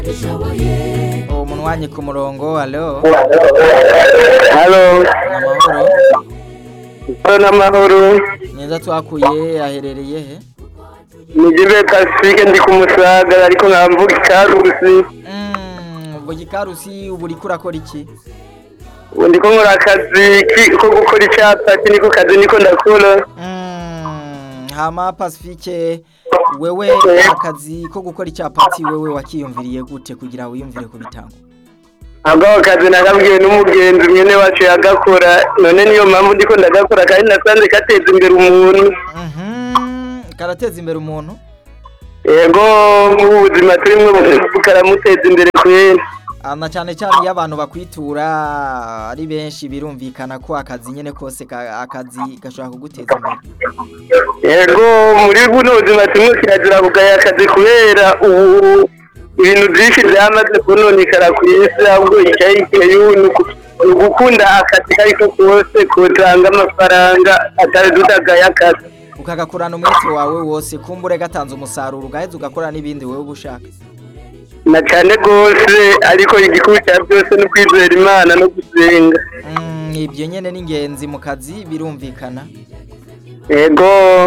uwo munwanyi ku murongo alo halo amahoro halo n'amahoro neza twakuye aherereye he ni jibe pasifike ndi ku musaga ariko nkamvuga ikarusi Mm, ubwo gikarusi ubu uriko urakora iki ubu ndiko nkora akazi ki- ko gukora icyapa iki niko kazi niko ndakora Mm, hama pacifique wewe akazi ko gukora icyapati wewe wakiyumviriye gute kugira wiyumvire kubitanga ntabwo ako kazi nakabwiwe n'umugenzi mwene wacu yagakora none niyo mpamvu ndiko ndagakora kandi nasanze gateza imbere umuntu Mhm, karateza imbere umuntu yego mu buzima turimo karamuteza imbere kwera Ah, na cyane cyane iyo abantu bakwitura ari benshi birumvikana ko akazi nyene kose ka- akazi gashobora kuguteza imbere yego muri buno buzima turimo kirazira kugaya akazi kubera ubu ibintu byinshi byamaze kunonekara ku isi ahubwo icyayigiye ni ugukunda akazi ko ariko kose kutanga amafaranga atari tutagaye akazi ukagakorana umwete wawe wose kumbure gatanze umusaruro ugaheza ugakora n'ibindi wewe uba ushaka na cyane rwose ariko igikuru cya byose ni ukwizera imana no gusenga Mm, ibyo nyene ni ingenzi mu kazi birumvikana yego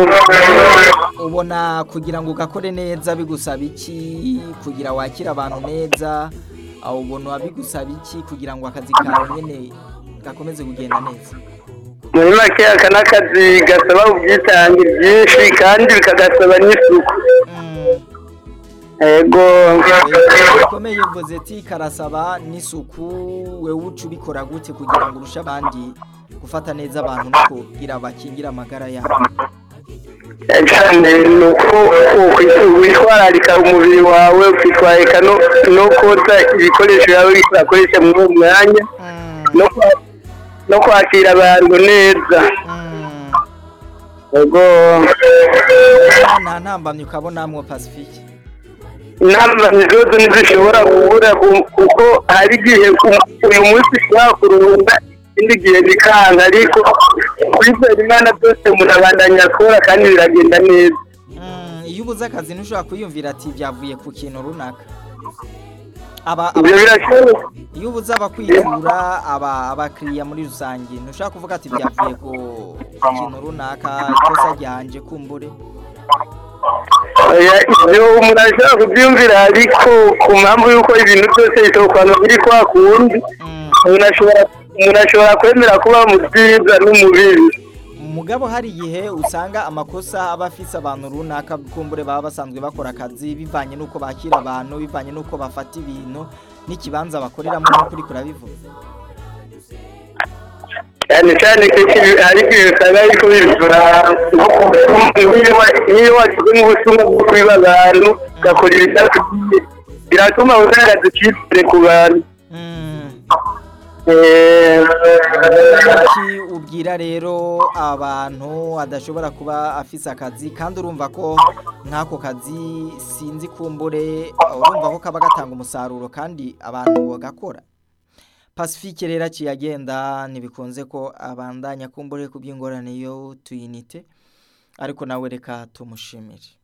ubona kugira ngo ugakore neza bigusaba iki kugira wakire abantu neza aho ubona bigusaba iki kugira ngo akazi kawe nyene gakomeze kugenda neza muri make aka ni akazi gasaba ubwitange byinshi kandi bikagasaba n'isuku Mm, yego eh, bikomeye uvuze ati karasaba n'isuku wewe uca ubikora gute kugira ngo urushe abandi gufata neza abantu no kugira bakingire amagara yabo cyane ni uko witwararika umubiri wawe ukitwararika no no koza ibikoresho yawe urakoresha muri uwo mwanya Mm, no kwa- no kwakira abantu neza mm. yego nta ntambamyi ukabonamwo pacifique inama zose ntizishobora kubura ku- kuko hari igihe u- uyu munsi ushobora kurunda ikindi gihe bikanga ariko kwizera imana byose umuntu abandanya akora kandi biragenda neza Mm, iyo ubuze akazi ntushobora kwiyumvira ati byavuye ku kintu runaka aba aba- ibyo birashoboka iyo ubuze abakwitura aba abakiriya muri rusange ntushobora kuvuga ati byavuye ku ku kintu runaka ikosa ryanje kumbure Oya, ibyo umuntu ashobora kubyumvira ariko ku mpamvu y'uko ibintu byose bisohokana biri kwa kundi Mm, umuntu ashobora umuntu ashobora kwemera kuba mu byiza no mu bibi mugabo hari igihe usanga amakosa aba afise abantu runaka kumbure baba basanzwe bakora akazi bivanye n'uko bakira abantu bivanye n'uko bafata ibintu n'ikibanza bakoreramo n'ukuri kurabivuga cyane cyane kenshi hari igihe usanga ariko bivura niyo washyize nk'ubutumwa bwo kubiba abantu ugakora ibidakwiye biratuma ugaragaza icyizere ku bantu Mm. Eh, iki ubwira rero abantu adashobora kuba afise akazi kandi urumva ko nk'ako kazi sinzi kumbure urumva ko kaba gatanga umusaruro kandi abantu bagakora pacifique rero aciye agenda ntibikunze ko abandanya kumbure ku by'ingorane yo tuyinite ariko nawe reka tumushimire